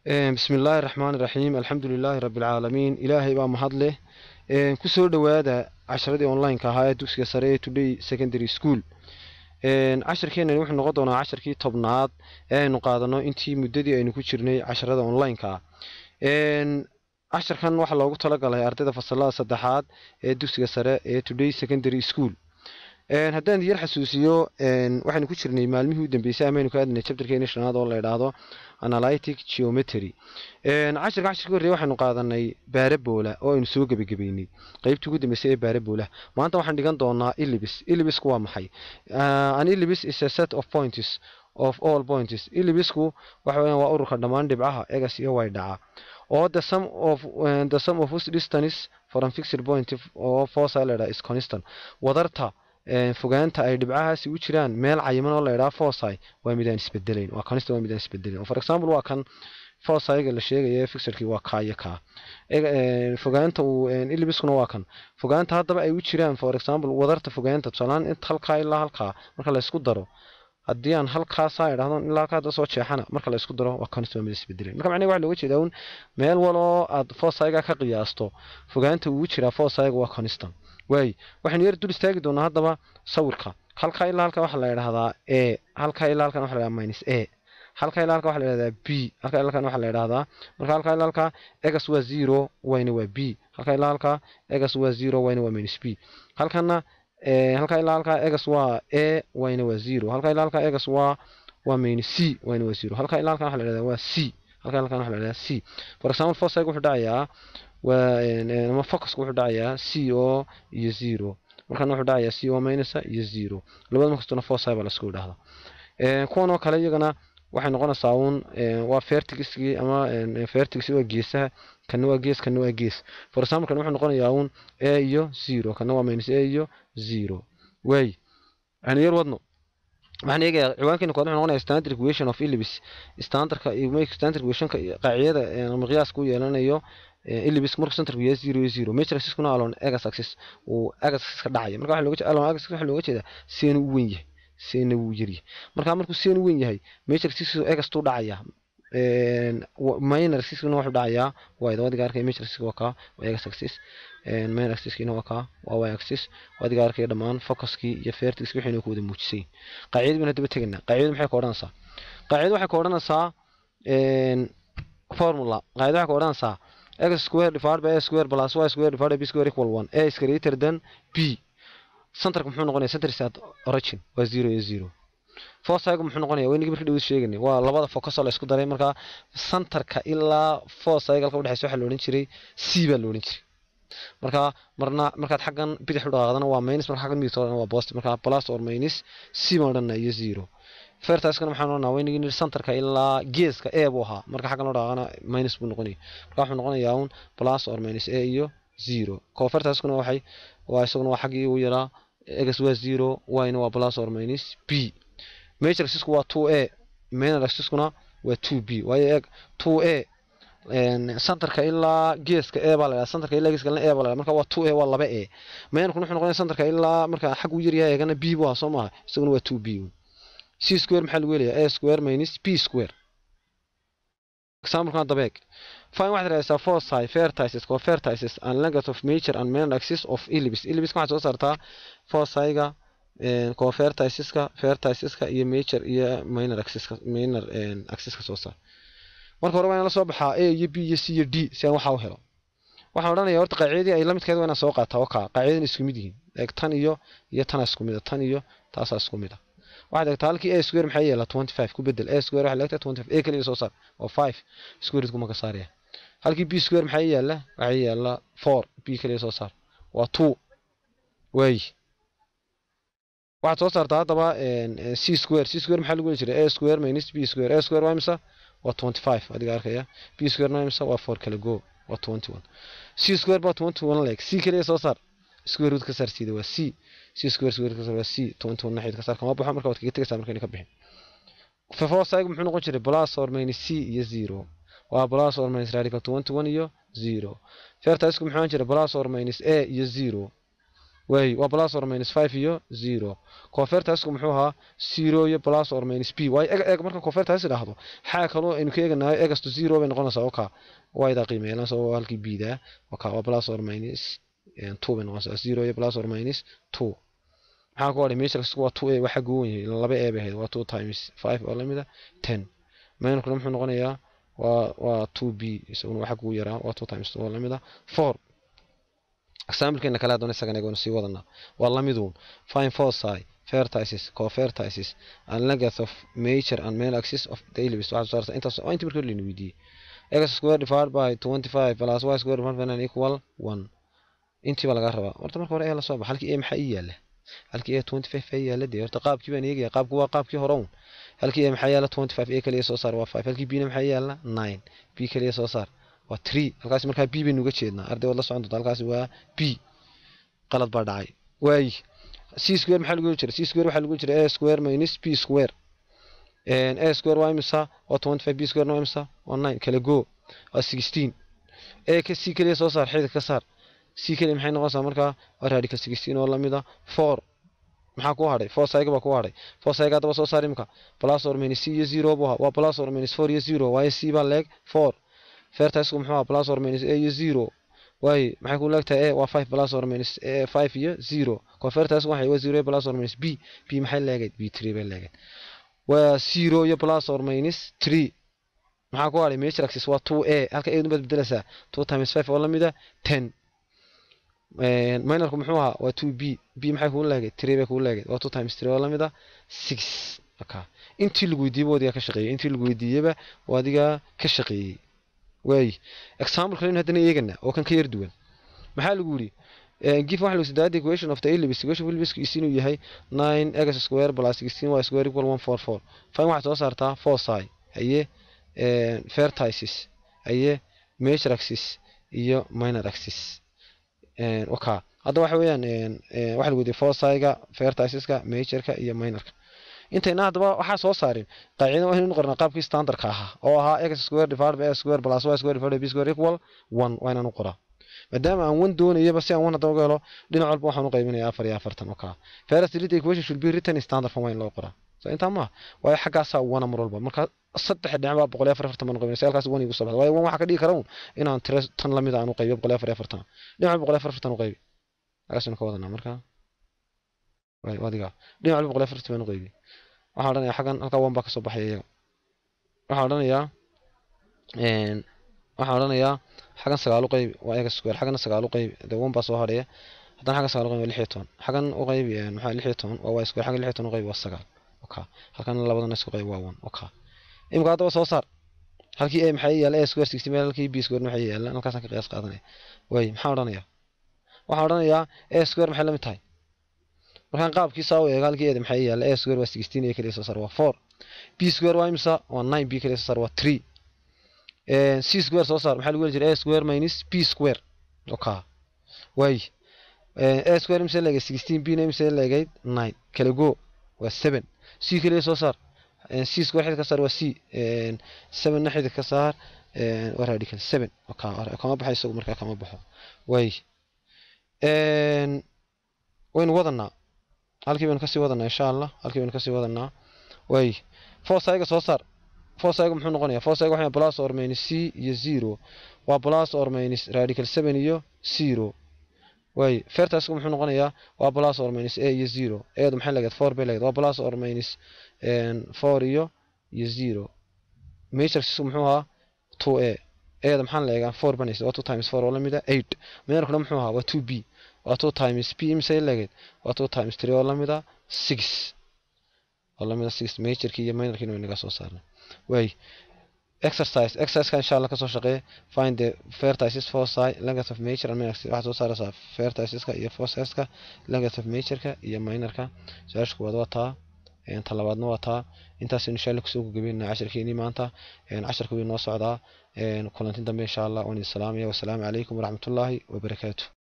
bismi illaahi raxmaani raxiim alxamdu lilaahi rabbi alcaalamiin ilaahay baa mahad leh kusoo dhowaada casharadii online-ka ahaa ee dugsiga sare ee today secondary school cashirkeenani wuxuu noqon doonaa casharkii tobnaad ee aynu qaadano intii muddadii aynu ku jirnay casharada online-ka casharkan waxaa loogu talagalay ardayda fasalada saddexaad ee dugsiga sare ee today secondary school haddaan yar xasuusiyo waxaynu ku jirnay maalmihii u dambeysay amaynu ka aadnay chapterkeeni shanaad oo la idhaahdo analytic geometry cashirka cashirka horreeye waxaynu qaadanay baarabola oo aynu soo gebagabeynay qeybtii ugu dambeysay ee baarabola maanta waxaan dhigan doonaa ilibis ilibisku waa maxay an ilibis is a set of points of all points ilibisku waxa weeyaan waa ururka dhammaan dhibcaha egas iyo way dhaca oo the sum of uh, the sum of whose distance from fixed point oo fossa la is constant wadarta fogaanta ay dhibcahaasi u jiraan meel cayiman oo la idhaha fossai waa midaan isbedelayn waa constant waa midaan isbedelayn for example waa kan fossaiga la sheegaya fixedkii waa kaa iyo kaa fogaanta uu ilibiskuna waa kan fogaanta haddaba ay u jiraan for example wadarta fogaanta tusaalaan inta halkaa ilaa halkaa marka la isku daro haddii aan halkaasaa idhahdo ilaa halkaa hadda soo jeexana marka la isku daro waa constant waa mid isbedelayn marka macnaheega waxa looga jeedaa un meel waloo aad fossaiga ka qiyaasto fogaanta uu jiraa fossaiga waa constant waay waxaynu yar dul istaagi doonaa haddaba sawirka halkaa ilaa halkan waxaa la idhahdaa e halkaa ilaa halkan waxa la idhahdaa minus e halkaa ilaa halkan waxaa la idhahdaa b halkaa ilaa halkan waxaa la idhahdaa marka halkaa ilaa halkaa egas waa zero wayna waa b halkaa ilaa halkaa egas waa zero wayna waa minus b halkana halkaa ilaa halkaa egas waa e wayna waa zero halkaa ilaa halkaa egas waa waa minus c wayna waa zero halkaa ilaa halkan waxaa la idhahdaa waa c halkaa ilaa halkan waxaa la idhahdaa c for example fossaiga wuxuu dhacayaa waa focusku wuxuu dhacayaa c o iyo zero markana wuxuu dhacayaa c o minusa iyo zero labada markastuna fossai baa lasku idhahda kuwan oo kale iyagana waxay noqonaysaa uun waa fertigskii ama fertigsi waa geesaha kana waa gees kana waa gees for example kan wuxuu noqonayaa uun a iyo zero kana waa minus a iyo zero waay waxaynu yar wadno waxaan eegayaa ciwaankeena kood wuxuu noqonayaa standard equation of ilibis standardka standard equationka qaacidada ama qiyaaska u yeelanayo ilibis markuu centerku yahay zero iyo zero major axis-kuna alon egas axis uu egas axis ka dhacaya marka waxa looga jeeda alon egas waxa looga jeedaa seena u weyn yahay seena wuu yaryahay marka markuu seena u weyn yahay major axis egas tuu dhacaya minor axis-kuna wuxuu dhacayaa waa wadiga arkaya major axis waa kaa waa egas axis minor axis-kiina waa kaa waa y axis wadiga arkaya dhammaan focuskii iyo fertigski waxayna ku wada muujisay qaacidada baan haddaba tegaynaa qaacidada maxay ka odhanaysaa qaacidada waxay ka odhanaysaa formula qaacida waxay ka odhanaysaa x square divided by a square plus y square divided by b square equal one a is greater than b centerka muxuu noqonaya center is at origin waa zero iyo zero fossaigu muxuu noqonaya waynigi markii dhaweyd sheeganay waa labada focus oo la isku daray markaa centerka ilaa fossaiga halka udhexeysa waxaa la odhan jiray c baa la odhan jiray markaa marna markaad xaggan bidix u dhaqaaqdana waa minus marka xaggan midigta waa positive markaa plus or minus c baan odhanaa iyo zero fertiskana maxaan odhanaa waynigi nidhi centerka ilaa geeska e buu ahaa marka xaggan loo dhaqaaqana minus buu noqonaya marka wuxuu noqonayaa un plus or minus a iyo zero ko fertiskuna waxay waa isaguna waa xaggii uu yaraa egas waa zero yna waa plus or minus b major axisku waa two a minor axiskuna waa two b waayo eeg two a centerka ilaa geeska e baa la dhaha centerka ilaa geeska e baa la dhaha marka waa two a waa laba a minorkuna wuxuu noqonaya centerka ilaa marka xag uu yaryahay eegana b buu ahaa soo maaha isaguna waa two b c square maxaa lagu helayaa a square minus b square example-kan dabeeg fine waxaad raadaysaa foci fertices co fertices and length of major and minor axis of ilibis ilibiska waxaad soo saartaa fociga co ferticiska ferticiska iyo major iyo minor axiska minor axiska soo saar marka hore waa inaan la soo baxaa a iyo b iyo c iyo d si aan waxaa u helo waxaan odhanaya horta qaacidadii ay la midkeed waa inaan soo qaataa wakaa qaacidadan isku mid yihiin eeg tan iyo iyo tanaa isku mid a tan iyo taasaa isku mid a waxaad eegtaa halkii a square maxay yeelaa twenty five ku bedel a square waxay leegtaa twenty five a keliya soo saar oo five square kuma ka saaraya halkii b square maxay yeela waxay yeelaa four b keliya soo saar waa two waay waxaad soo saartaa haddaba c square c square maxaa lagu heli jiray a square minus b square a square waa imisa waa twenty five adiga arkaya b square waa imisa waa four kala go waa twenty one c square baa twenty one leeg c keliya soo saar square root ka saar siida waa c c square square ka saar waa c twenty one naxid ka saar kama baxo marka waad kaga tegaysaa markayna ka bixin fefosaigu muxuu noqon jiray plus or minus c iyo zero waa plus or minus radical twenty one iyo zero fertisku muxuu jiray plus or minus a iyo zero waay waa plus or minus five iyo zero convertasku muxuu ahaa zero iyo plus or minus b waayo eg eg marka convertas idhaahdo xaa kaloo aynu ka eeganayo egasto zero bay noqonaysaa oka wayda qiimeelanaysa oo halkii bda oka waa plus or minus two bay noqonaysaa zero iyo plus or minus two maxaa ku hadhay matrixku waa two a waxa gowan yahay laba a bay ahayd waa two times five oo lamida ten minorkuna muxuu noqonayaa waa waa two b isaguna waxa kugu yaraa waa two times two oo lamida four examplekeena kale haddana isagan egoona sii wadanaa waa lamiduun fine foci vertices covertices and length of major and main axis of the ellipse waxaad soo saartaa intaas waa intii markii layna weydiiyey x square divided by twenty five plus y square divided by nine equal one intii baa laga rabaa horta marka hore ee la soo baxa halkii a maxaa ii yaala halkii a twenty five a yaala dee horta qaabkii baan eegaya qaabku waa qaabkii hore un halkii a maxaa yaala twenty five a kaliya soo saar waa five halkii b na maxaa yaala nine b kaliya soo saar waa three halkaasi markaa b baynu uga jeednaa arday waad la socon doonta halkaasi waa b qalad baa dhacay waayi c square maxaa lagu jira c square waxaa lagu jira a square minus b square a square waa imisa waa twenty five b square waa imisa waa nine kala go waa sixteen a ka c kaliya soo saar xidid ka saar c kaliya maxay noqonaysaa markaa waa radical sixteen oo lamida four maxaa ku hadhay four cyga baa ku hadhay four cyga haddaba soo saar imika plus or minus c iyo zero buu ahaa waa plus or minus four iyo zero waayo c baa leeg four fertisku muxuu ahaa plus or minus a iyo zero waaye maxay ku leegtahay a waa five plus or minus five iyo zero convertisku waxay waa zero plus or minus b b maxay leegayd b three bay leegayd waa zero iyo plus or minus three maxaa ku hadhay major axis waa two a halka a baad bedelaysaa two times five oo lamida ten minorku muxuu ahaa waa two b b maxay kuu leegayd three bay kuu leegayd waa two times three oo lamida six aka intii lagu weydiiyeyba adigaa ka shaqeeyey intii lagu weydiiyeyba waa adigaa ka shaqeeyey waayi example kale haddana eegana oo kan ka yar duwan maxaa lagu yidhi gif waxa lagu sidaa equation of the ellipse equation of ellipse is inuu yahay nine x square plus sixteen y square equal one four four fine waxaad soo saartaa foci haye vertices haye major axis iyo minor axis waka hadda waxa weeyaan waxa lagu yidhi fociga verticeska majorka iyo minorka intayna haddaba waxaa soo saarin qaacidada waa inaynu qornaa qaabkii standardka ahaa oo ahaa x square divided by a square plus y square divided by b square equal one waa inaan u qoraa maadaama aan one doonayaba si aan one haddaba uga helo dhinac walba waxaan u qaybinayaa afar iyo afartan oo kaa first delete equation should be written in standard form waa in loo qoraa so intaa maaha waayo xaggaasaa wana mar walba marka saddex dhinac baa boqol iyo afar afartan baan u qaybinaya si halkaas one igu soo baxda waayo one waxaa ka dhigi kara un inaan tiro tan lamid aan u qaybiyo boqol iyo afar iyo afartan dhinac boqol iyo afar afartan u qaybi halkaasaynu ka wadanaa marka adiga dhinac walba boqol iyo afartan baan u qaybi waxaan odhanayaa xaggan halkaa one baa kasoo baxaya iyaga waxaan odhanayaa waxaan odhanayaa xaggan sagaal u qaybi waa eega square xaggana sagaal u qaybi dee one baa soo hadhaya haddana xaggan sagaal u qaybi waa lix iyo toban xaggan u qaybi maxaa lix iyo toban waa y square xaggan lix iyo toban u qaybi waa sagaal oka halkan labadana isku qaybi waa one oka imika haddaba soo saar halkii a maxaa yaala a square sixty meel halkii b square maxaa yaala halkaasaan ka qiyaas qaadanaya waay maxaan odhanayaa waxaan odhanayaa a square maxay la mid tahay markaan qaabkiisa u eego halkii eeda maxaa yaala a square waa sixteen a kaliya soo saar waa four b square waa imisa waa nine b kaliya soo saar waa three c square soo saar maxaa lagu heli jiray a square minus b square oka waay a square imse leegayd sixteen b na imse leegayd nine kala go waa seven c kaliya soo saar c square xidid ka saar waa c seven na xidid ka saar waa radical seven oka kama baxay isagu markaa kama baxo waay waynu wadanaa halkii baynu kasii wadanaa insha allah halkii baynu kasii wadanaa waay fosaiga soo saar fosaiga muxuu noqonayaa fosaiga waxa plus or minus c iyo zero waa plus or minus radical seven iyo zero waay fertasku muxuu noqonayaa waa plus or minus a iyo zero eedu maxay leegayd four bay leegayd waa plus or minus four iyo iyo zero majorkiisku muxuu ahaa two a eeda maxaan leegaa four banaysa waa two times four oo lamida eight minorkuna muxuu ahaa waa two b waa two times p imsay leegayd waa two times three oo lamida six oo lamida six majorkii iyo minorkiina way naga soo saarnay waay exercise exerciseka insha allah kasoo shaqeeye find the vertices foci length of major and minor waxaad soo saaraysaa verticeska iyo fociska length of majorka iyo minorka su-aasha kuwaad waa taa ta labaadna waa taa intaas insha allah kusoo gagabeynaa casharkeenii maanta casharka wuu noo socdaa kulantin dambe insha allah waan idin salaamaya wasalaamu calaykum waraxmatullaahi wabarakaatu